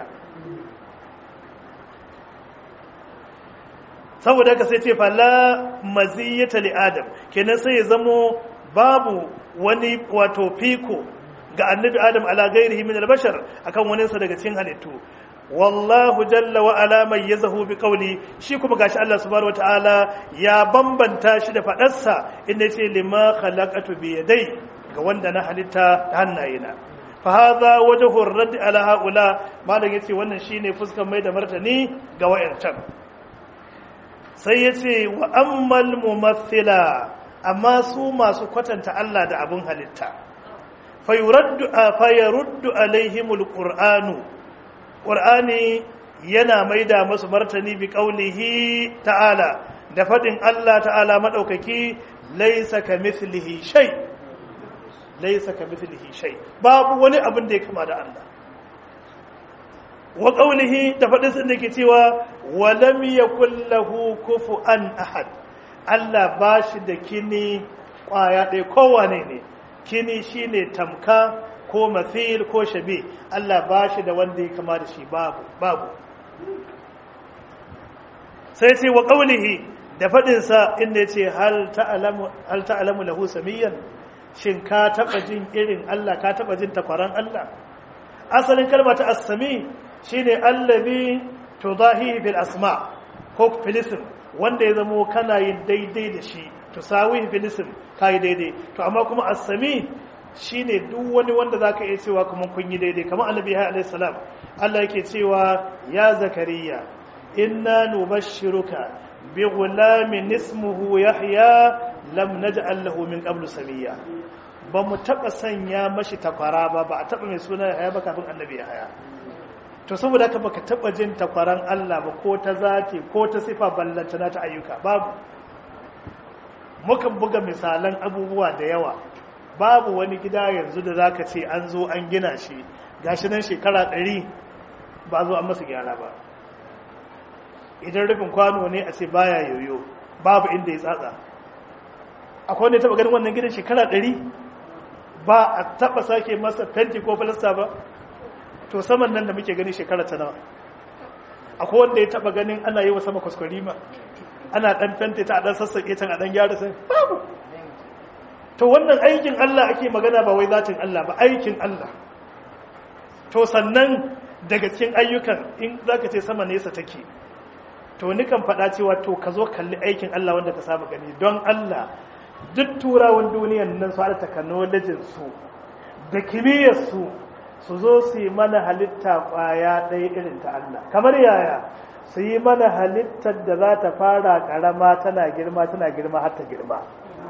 saboda haka sai ce fala maziyata li adam kenan sai ya zamo babu wani wato fiko ga annabi adam ala gairihi min albashar akan wani sa daga cikin halittu wallahu jalla wa ala mayyazahu bi qawli shi kuma gashi Allah subhanahu wataala ya bambanta shi da fadarsa inda yace lima khalaqatu bi yadai ga wanda na halitta da hannayena fa hadha wajhu ar-radd ala haula malam yace wannan shine fuskar mai da martani ga wayancan sai yace wa ammal mumathila amma su masu kwatanta Allah da abun halitta fa yuraddu fa yaruddu alaihimul qur'anu qur'ani yana maida masu martani bi qaulihi ta'ala da fadin Allah ta'ala madaukaki laysa kamithlihi shay' laisa ka mithlihi shay babu wani abin da ya kama da Allah wa qawlihi da fadin sun dake cewa wa lam yakul lahu kufuwan ahad Allah bashi da kini kwaya ɗaya kowane ne kini shine tamka ko mathil ko shabi Allah bashi da wanda ya kama da shi babu babu sai sai wa qawlihi da fadin sa inda yace hal ta'lamu hal ta'lamu lahu samiyan shin ka taba jin irin Allah ka taba jin takwaran Allah asalin kalma ta as-sami shine allazi tudahi bil asma ko filism wanda ya zamo kana yin daidai da shi tusawi filism kai daidai to amma kuma as-sami shine duk wani wanda zaka iya cewa kuma kun yi daidai kamar annabi alayhi salam Allah yake cewa ya zakariya inna nubashshiruka bi ghulamin ismuhu yahya lam naj'al lahu min qablu samiyya ba mu taba sanya mashi takwara ba ba a taba mai suna yahya ba kafin annabi yahya to saboda haka baka taba jin takwaran Allah ba ko ta zati ko ta sifa ballantana ta ayyuka babu mukan buga misalan abubuwa da yawa babu wani gida yanzu da zaka ce an zo an gina shi gashi nan shekara ɗari ba zo an masa gyara ba idan rufin kwano ne a ce baya yoyo babu inda ya tsatsa akwai wanda ya taba ganin wannan gidan shekara ɗari ba a taba sake masa fenti ko filasta ba to saman nan da muke gani shekara ta nawa akwai wanda ya taba ganin ana yi wa sama kwaskwarima ana dan fenti ta a dan sassaƙe can a dan gyara sai babu to wannan aikin Allah ake magana ba wai zatin Allah ba aikin Allah to sannan daga cikin ayyukan in zaka ce sama nesa take to nikan faɗa cewa to ka zo kalli aikin Allah wanda ka saba gani don Allah duk turawan duniyan nan su haɗa technologin su da kimiyyar su su zo su yi mana halitta ƙwaya ɗaya irin ta Allah kamar yaya su yi mana halittar da za ta fara ƙarama tana girma tana girma har ta girma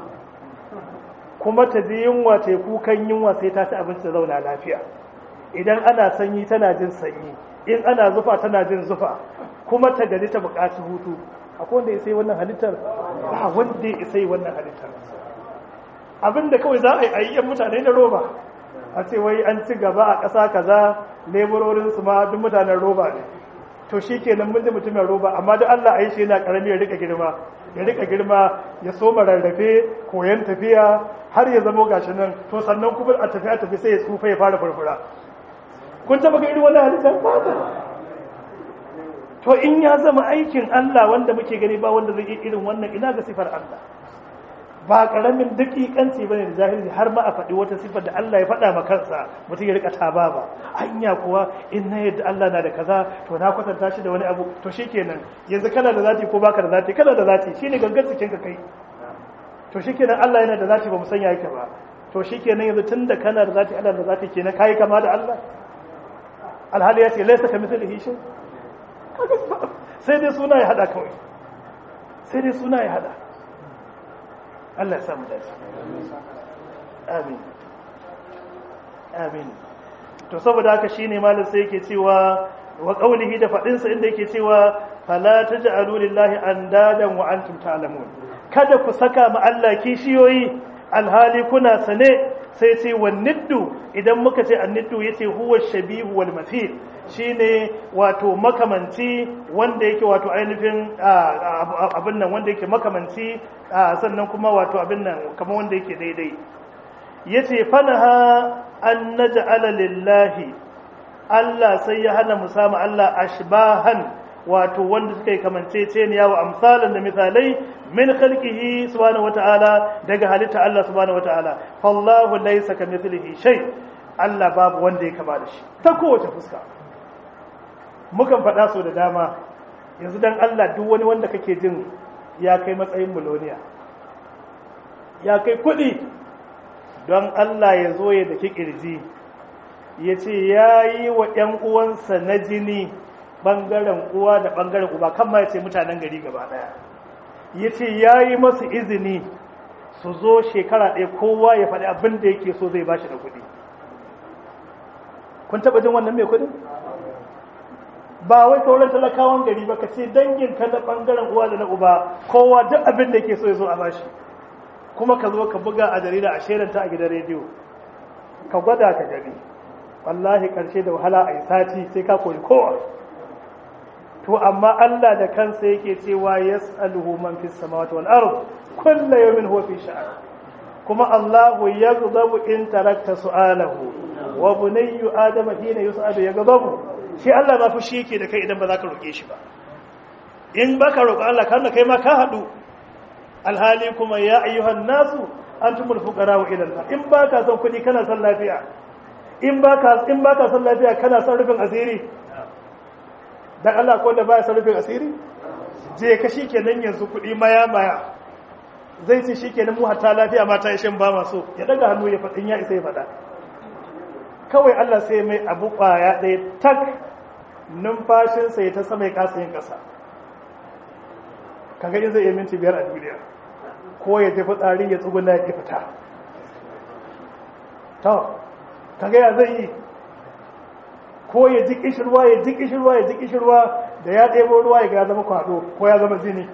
kuma ta ji yunwa ta kukan yunwa sai ta ci abinci da zauna lafiya idan ana sanyi tana jin sanyi in ana zufa tana jin zufa kuma ta gari ta buƙaci hutu akwai wanda ya sai wannan halittar ba wanda ya sai wannan halittar abinda kawai za a yi ayyan mutane na roba a ce wai an ci gaba a ƙasa kaza leburorin su ma duk mutanen roba ne to shi kenan mun ji mutumin roba amma duk Allah a yi shi yana ƙarami ya rika girma ya rika girma ya soma rarrafe koyon tafiya har ya zamo gashi nan to sannan kuma a tafi a tafi sai ya tsufa ya fara furfura kun taba ga irin wannan halittar to in ya zama aikin Allah wanda muke gani ba wanda zai yi irin wannan ina ga sifar Allah ba karamin dakikanci bane da jahili har ma a faɗi wata sifar da Allah ya faɗa ma kansa mutum ya rika taba ba anya kuwa in na yadda Allah na da kaza to na kwatanta shi da wani abu to shikenan yanzu kana da zati ko baka da zati kana da zati shine gangan cikin ka kai to shikenan Allah yana da zati ba mu sanya yake ba to shikenan yanzu tunda kana da zati Allah da zati kenan kai kama da Allah alhali ya ce laisa ka misali shi sai dai suna ya hada kawai sai dai suna ya hada Allah ya samu dace amin amin to saboda haka shine malam sai yake cewa wa qaulihi da fadin sa inda yake cewa fala taj'alu lillahi andadan wa antum ta'lamun kada ku saka ma Allah kishiyoyi alhali kuna sane sai ce wanniddu idan muka ce anniddu yace huwa shabihu wal mathil shine wato makamanci wanda yake wato ainihin abin nan wanda yake makamanci sannan kuma wato abin nan kamar wanda yake daidai yace fanaha an naj'ala lillahi Allah sai ya hana musama Allah ashbahan wato wanda suka yi kamanceceniya wa amsalan da misalai min khalqihi subhanahu wata'ala daga halitta Allah subhanahu wata'ala fallahu laysa kamithlihi shay Allah babu wanda ya kama da shi ta kowace fuska mukan faɗa so da dama yanzu dan Allah duk wani wanda kake jin ya kai matsayin miloniya ya kai kuɗi don Allah ya zo ya daki ƙirji ya ce ya yi wa ‘yan uwansa na jini ɓangaren uwa da ɓangaren uba kan ma ya ce mutanen gari gaba ɗaya ya ce ya yi masu izini su zo shekara ɗaya kowa ya faɗi abin da yake so zai bashi da kuɗi kun taɓa jin wannan mai kuɗin ba wai sauran talakawan gari ba ka ce dangin ka na ɓangaren uwa da na uba kowa duk abin da yake so ya zo a bashi kuma ka zo ka buga a jarida a shelanta a gidan rediyo ka gwada ka gani wallahi karshe da wahala a yi sati sai ka koyi kowa to amma Allah da kansa yake cewa yas'aluhu man fis samawati wal ard kullu yawmin huwa fi sha'an kuma Allahu yaghdabu in tarakta su'alahu wa bunayyu adama hina yus'alu yaghdabu shi Allah ma fushi yake da kai idan ba za ka roke shi ba in baka roƙo Allah kana kai ma ka hadu alhali kuma ya ayyuhan nasu antumul fuqara ila Allah in baka son kuɗi kana son lafiya in baka in baka son lafiya kana son rufin asiri dan Allah ko da baya son rufin asiri je ka shikenan yanzu kuɗi maya maya zai ce shikenan mu hatta lafiya mata shin ba maso ya daga hannu ya faɗin ya isa ya faɗa kawai Allah sai mai abu ƙwaya ɗaya tak numfashinsa ya ta sama ya kasa yin ƙasa kaga in zai yi minti biyar a duniya ko ya tafi tsari ya tsuguna ya fita to kaga ya zai yi ko ya ji kishirwa ya ji kishirwa ya ji kishirwa da ya ɗebo ruwa ya ga zama kwado ko ya zama zini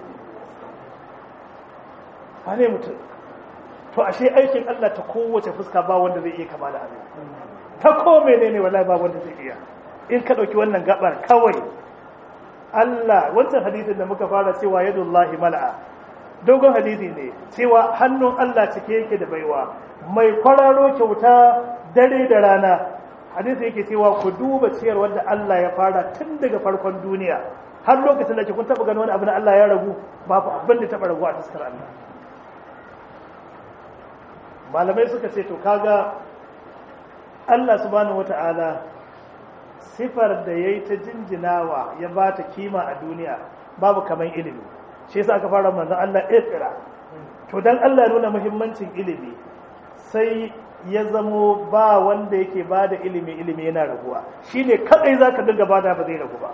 ba ne mutum to ashe aikin Allah ta kowace fuska ba wanda zai iya kama da abin ta ko menene wallahi ba wanda zai iya in ka ɗauki wannan gabar kawai Allah wancan hadisin da muka fara cewa yadullahi mala'a dogon hadisi ne cewa hannun Allah cike yake da baiwa mai kwararo kyauta dare da rana hadisi yake cewa ku duba ciyar wanda Allah ya fara tun daga farkon duniya har lokacin da ke kun taba gani wani abu na Allah ya ragu babu abin da taba ragu a fuskar Allah malamai suka ce to kaga Allah subhanahu wata'ala sifar da ya yi ta jinjinawa ya ba ta kima a duniya babu kamar ilimi shi yasa aka fara manzan Allah ikira to dan Allah nuna muhimmancin ilimi sai ya zamo ba wanda yake ba da ilimi ilimi yana raguwa shi ne kadai za ka dinga ba da ba zai ragu ba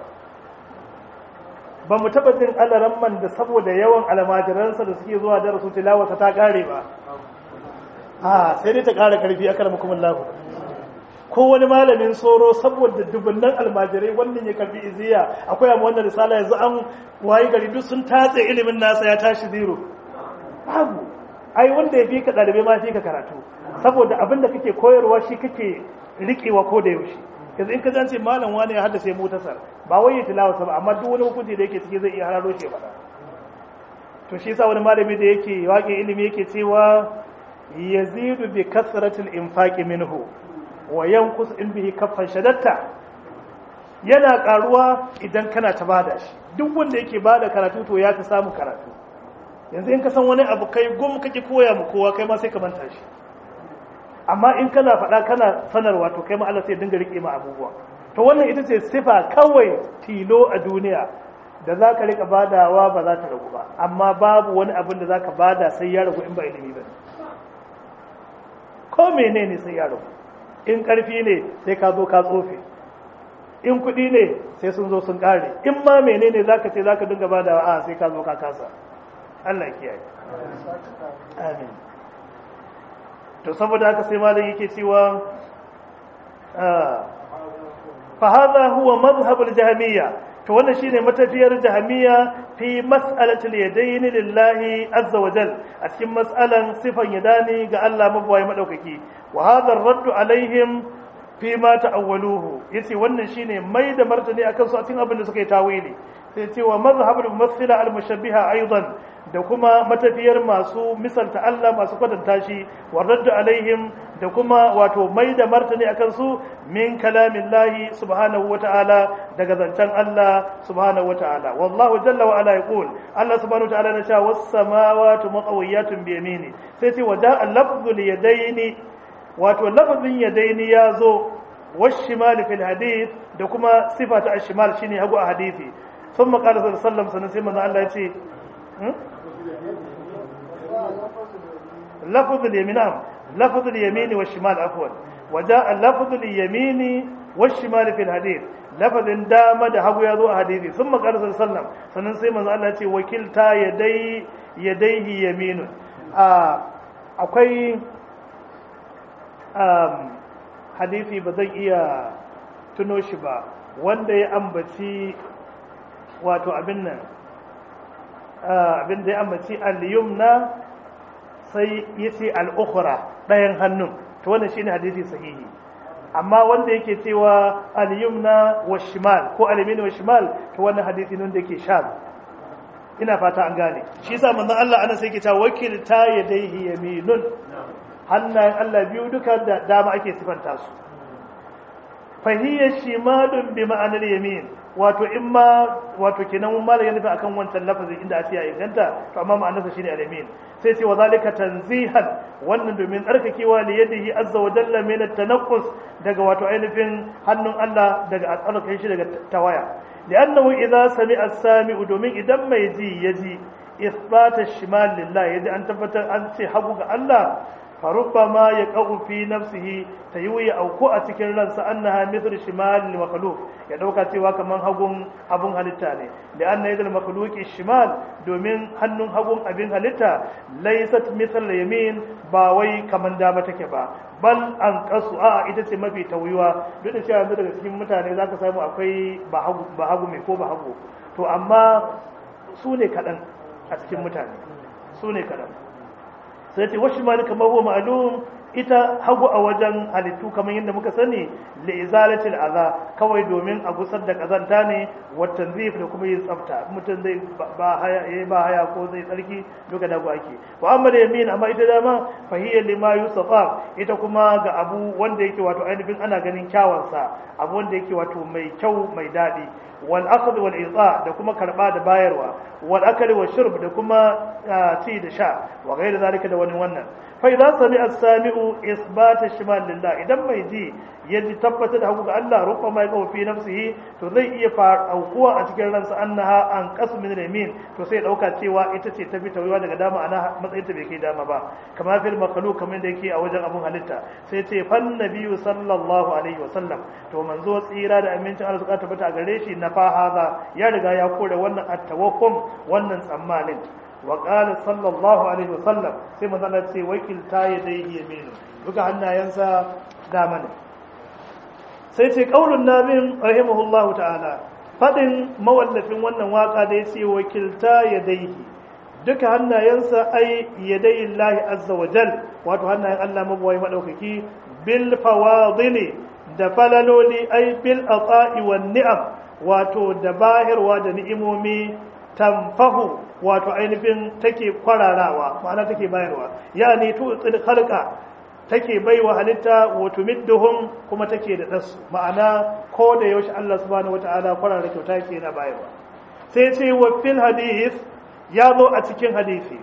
ba mu taɓa jin alaramman da saboda yawan almajiransa da suke zuwa darasu tilawata ta ƙare ba a sai dai ta ƙara ƙarfi aka rama kuma lahu ko wani malamin tsoro saboda dubunnan almajirai wannan ya karbi iziya akwai amma wannan risala yanzu an wayi gari duk sun tatse ilimin nasa ya tashi zero babu ai wanda ya fi ka ɗalibai ma fi ka karatu saboda abin da kake koyarwa shi kake riƙewa ko da yaushe yanzu in ka zance malam wani ya haddace mutasar ba wai ya tilawa ba amma duk wani hukunci da yake ciki zai iya hararo shi ba to shi yasa wani malami da yake waƙe ilimi yake cewa yazidu bi kasratil infaqi minhu wa yankus in bihi kaffan shadatta yana karuwa idan kana ta bada shi duk wanda yake bada karatu to ya fi samu karatu yanzu in ka san wani abu kai gum kake koya mu kowa kai ma sai ka manta shi amma in kana faɗa kana sanarwa to kai ma Allah sai dinga rike ma abubuwa to wannan ita ce sifa kawai tilo a duniya da za ka rika badawa ba za ta ragu ba amma babu wani abin da za ka bada sai ya ragu in ba ilimi ba ko menene sai ya ragu in ƙarfi ne sai ka zo ka tsofe in kuɗi ne sai sun zo sun ƙare in ma menene za ka ce za ka dinga ba da a sai ka zo ka kasa Allah kiyaye amin to saboda haka sai malam yake cewa fa hadha huwa madhhabul jahmiyya to wannan shine matafiyar jahmiyya fi mas'alatil yadayn lillahi azza wa jal a cikin mas'alan sifan yadani ga Allah mabawai madaukaki wa hadha ar-radd alaihim fi ma ta'awwaluhu yace wannan shine mai da martani akan su a cikin abin da suka yi tawili sai ce wa mazhabul mumathila al-mushabbiha aidan da kuma matafiyar masu misalta Allah masu kwatanta shi wa radd alaihim da kuma wato mai da martani akan su min kalamillahi subhanahu wata'ala daga zancen Allah subhanahu wata'ala wallahu jalla wa ala yaqul Allah subhanahu wata'ala na cewa was samawati maqawiyatun bi yamini sai ce wa da'a lafzul yadaini wato lafzin yadaini ya zo والشمال في الحديث da kuma sifa ta ashimal shine hagu a hadisi ثم قال صلى الله عليه وسلم sanan sai manzo Allah ya ce لفظ اليمين نعم لفظ اليمين والشمال عفوا وجاء لفظ اليمين والشمال في الحديث لفظ دام da hagu ya zo a hadisi ثم قال صلى الله عليه وسلم sannan sai manzo Allah ya ce wakilta yadai yadaihi yaminun akwai hadisi ba zan iya tuno shi ba wanda ya ambaci wato abin nan abin da ya ambaci al-yumna sai ya ce al-ukhra ɗayan hannun to wannan shine hadisi sahihi amma wanda yake cewa al-yumna wa shimal ko al-yamin wa shimal to wannan hadisi ne wanda yake shaz ina fata an gane shi yasa manzon Allah ana sai yake cewa wakilta yadayhi yaminun hannayen Allah biyu duka da dama ake sifanta su fahiyya shimalun bi ma'anar yamin wato in ma wato kenan mun malaka nufi akan wancan lafazin inda ake ya inganta to amma ma'anarsa shine al-yamin sai ce wa zalika tanzihan wannan domin tsarkakewa li yadihi azza wa jalla min at-tanaqqus daga wato ainihin hannun Allah daga tsarkake shi daga tawaya li'annahu idza sami'a as-sami'u domin idan mai ji yaji isbata shimal lillah yaji an tabbatar an ce hagu ga Allah فربما يقع في نفسه تيوي او ko a cikin ransa annaha mithl shimal makhluq ya dauka cewa kaman hagun abun halitta ne da anna yadul makhluq shimal domin hannun hagun abin halitta laysat mithl yamin ba wai kaman dama take ba bal an qasu a ita ce mafi tawiwa duk da cewa daga cikin mutane zaka samu akwai ba hagu ba hagu mai ko ba hagu to amma su ne kadan a cikin mutane su ne kadan sai ce wasu ma kamar huwa ma'lum ita hagu a wajen halittu kamar yadda muka sani li izalatil aza kawai domin a gusar da kazanta ne wa tanzif da kuma yin tsafta mutum zai ba haya yayi ba haya ko zai tsarki duka da ake wa amma da yamin amma ita dama fa hiya lima yusafa ita kuma ga abu wanda yake wato ainihin ana ganin kyawansa abu wanda yake wato mai kyau mai daɗi wal akhdh wal ita da kuma karba da bayarwa wal akali wal shurb da kuma ci da sha wa gaira zalika da wani wannan fa idza sami'a as-sami'u isbata shimal lillah idan mai ji yaji tabbatar da haku ga Allah rufa mai kawo fi nafsihi to zai iya aukuwa a cikin ransa annaha an qasu min yamin to sai dauka cewa ita ce tafi tawiwa daga dama ana matsayin ta bai kai dama ba kama fil makhluq kamar da yake a wajen abun halitta sai ce fan nabiyyu sallallahu alaihi wasallam to manzo tsira da amincin Allah suka tabbata a gare shi na fa haza ya riga ya kore wannan at-tawakkum wannan tsammanin wa qala sallallahu alaihi wasallam sai manzo Allah ce wakilta yadayhi yaminu duka hannayensa dama ne sai ce qaulun nabin rahimahullahu ta'ala fadin mawallafin wannan waka da yace wakilta yadayhi duka hannayensa ai yadayi Allah azza wa jal wato hannayen Allah mabuwai madaukaki bil fawadili da falaloli ai bil ata'i wan ni'am wato da bahirwa da ni'imomi tamfahu wato ainihin take kwararawa ma'ana take bayarwa yani tu tsil khalqa take baiwa halitta wa tumidduhum kuma take da dasu ma'ana ko da yaushe Allah subhanahu wataala kwarara kyauta yake yana bayarwa sai ce wa fil hadith ya zo a cikin hadisi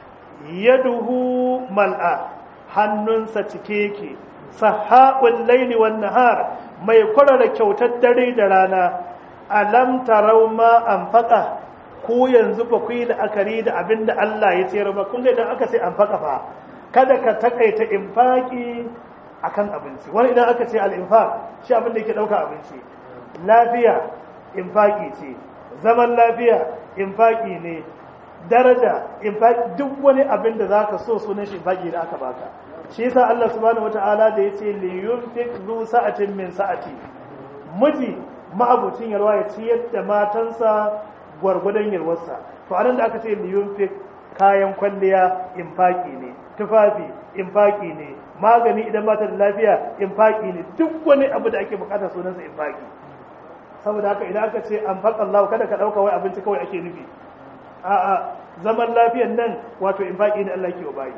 yaduhu mal'a hannunsa cike yake sahaɓul laili wan nahar mai kwarara kyautar dare da rana alam tarau ma anfaqa ku yanzu fa ku yi la'akari da abinda Allah ya tsere ba kun ga idan aka ce anfaqa fa kada ka takaita infaki akan abinci wani idan aka ce al-infaq shi abin da yake dauka abinci lafiya infaki ce zaman lafiya infaki ne daraja infaki duk wani abin da zaka so sunan shi infaki da aka baka shi yasa Allah subhanahu wataala da yace li yunfiq zu sa'atin min sa'ati miji ma'abucin yarwa ya ciyar da matansa gwargwadon yarwarsa to anan da aka ce li yunfiq kayan kwalliya infaki ne tufafi infaki ne magani idan ba ta da lafiya infaki ne duk wani abu da ake bukata sunansa infaki saboda haka idan aka ce an faɗa Allah kada ka ɗauka wai abinci kawai ake nufi a'a zaman lafiyan nan wato infaki ne Allah ke wa bayi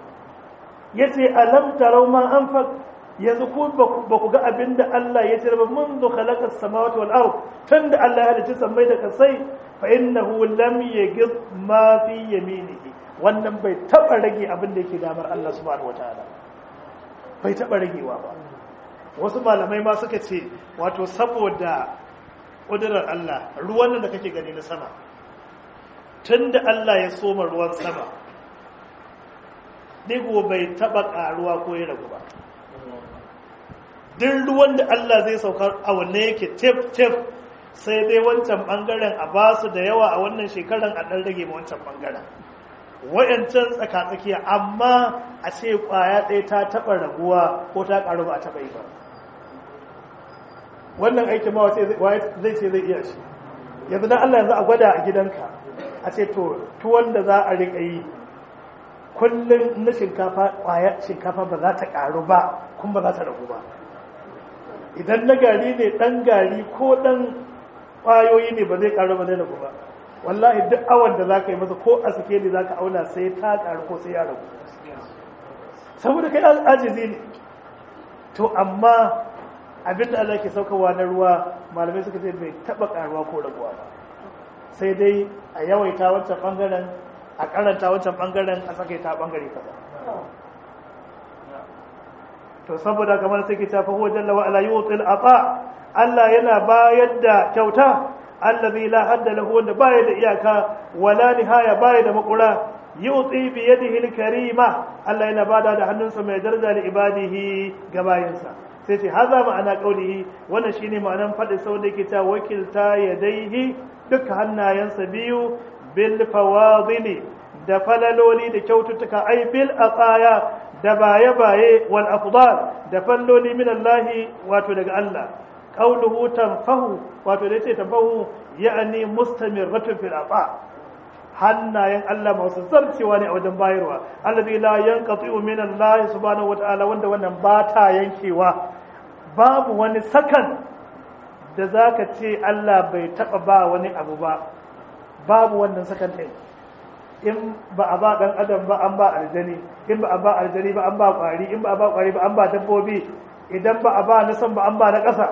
yace alam tarau ma anfaq yanzu ku ba ku ga abinda Allah ya ce ba منذ خلق السماوات والارض tunda Allah ya halicci sammai da kasai fa innahu lam yaghid ma fi yaminihi wannan bai taba rage abin da yake damar Allah subhanahu wataala bai taba ragewa ba wasu malamai ma suka ce wato saboda ƙudurar Allah ruwan nan da kake gani na sama tun da Allah ya soma ruwan sama digo bai taɓa ƙaruwa ko ya ragu ba duk ruwan da Allah zai saukar a wanne yake tef-tef sai dai wancan ɓangaren a basu da yawa a wannan shekaran a ɗan rage ma wancan ɓangaren wayancan tsakatsakiya amma a ce ƙwaya ɗaya ta taɓa raguwa ko ta ƙaru ba a taɓa yi ba wannan aikin ma zai ce zai iya shi yanzu dan Allah yanzu a gwada a gidanka a ce to tuwon da za a riƙa yi kullum na shinkafa ƙwaya shinkafa ba za ta ƙaru ba kuma ba za ta ragu ba idan na gari ne ɗan gari ko ɗan ƙwayoyi ne ba zai ƙaru ba zai ragu ba wallahi duk awon da za ka yi masa ko a suke ne za ka auna sai ta ƙaru ko sai ya ragu saboda kai ajizi ne to amma abinda Allah ke saukarwa na ruwa malamai suka ce bai taɓa ƙaruwa ko raguwa ba sai dai a yawaita wancan ɓangaren a karanta wancan ɓangaren a tsakaita ɓangare kaza to saboda kamar sai ke tafi huwa jalla wa ala yutil ata Allah yana bayar da kyauta allazi la hadda lahu wanda baya da iyaka wala nihaya baya da makura yuti bi yadihi al-karima Allah yana bada da hannunsa mai daraja da ibadihi ga bayinsa sai ce haza ma'ana qaulihi wannan shine ma'anan fadin sau da yake ta wakilta yadaihi duka hannayensa biyu bil fawadili da falaloli da kyaututtuka ai bil aqaya da baye-baye wal afdal da falloli min Allah wato daga Allah qauluhu tanfahu wato da yace tanfahu ya'ni mustamirratun fil ata hannayen Allah masu zarcewa ne a wajen bayarwa allazi la yanqati'u min Allah subhanahu wata'ala wanda wannan ba ta yankewa babu wani sakan da zaka ce Allah bai taba ba wani abu ba babu wannan sakan din in ba a ba dan adam ba an ba aljani in ba a ba aljani ba an ba kwari in ba a ba kwari ba an ba dabbobi idan ba a ba na san ba an ba na ƙasa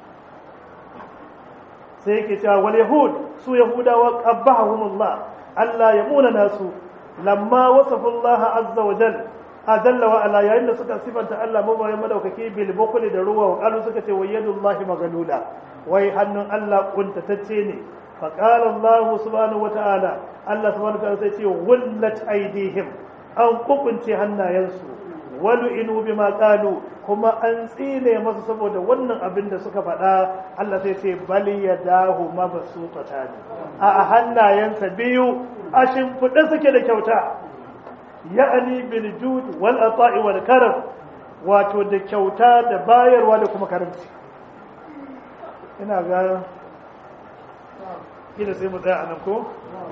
sai yake cewa wal yahud su yahudawa qabbahumullah Allah ya muna nasu lamma wasafa Allah azza wa jal ajalla wa ala yayin da suka sifanta Allah mabayin madaukaki bil bukhli da ruwa wa qalu suka ce wayyadullahi magalula wai hannun Allah kuntatacce ne fa qala Allah subhanahu wa ta'ala Allah subhanahu wa ta'ala sai ce wallat aidihim an kukunce hannayensu walu inu bima qalu kuma an tsine masu saboda wannan abin da suka faɗa Allah sai ce bali yadahu mabsuutatan a hannayensa biyu a shimfiɗe suke da kyauta ya'ani bil jud wal ata'i wal karam wato da kyauta da bayarwa da kuma karamci ina ga kila sai mu tsaya anan ko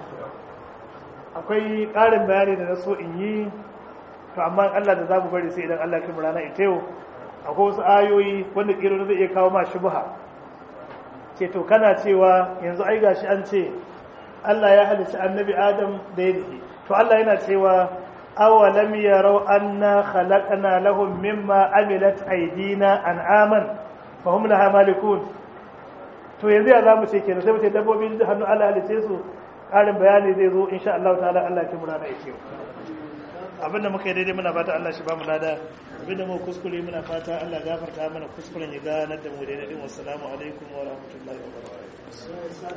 akwai ƙarin bayani da na so in yi to amma Allah da za mu bari sai idan Allah kuma rana ita yau akwai wasu ayoyi wanda kiro zai iya kawo ma shubha ce to kana cewa yanzu ai gashi an ce Allah ya halicci annabi Adam da yadihi to Allah yana cewa awalam yarau anna khalaqna lahum mimma amilat aydina an'aman fa hum laha malikun to yanzu ya zamu ce kenan sai mu ce dabbobin da hannu Allah halice su karin bayani zai zo insha Allah ta'ala Allah ya kimura da yake abinda muka yi daidai muna fata Allah shi ba mu lada abinda mu kuskure muna fata Allah gafarta mana kuskuren ya ganar da mu daidai din wassalamu alaikum wa rahmatullahi wa barakatuh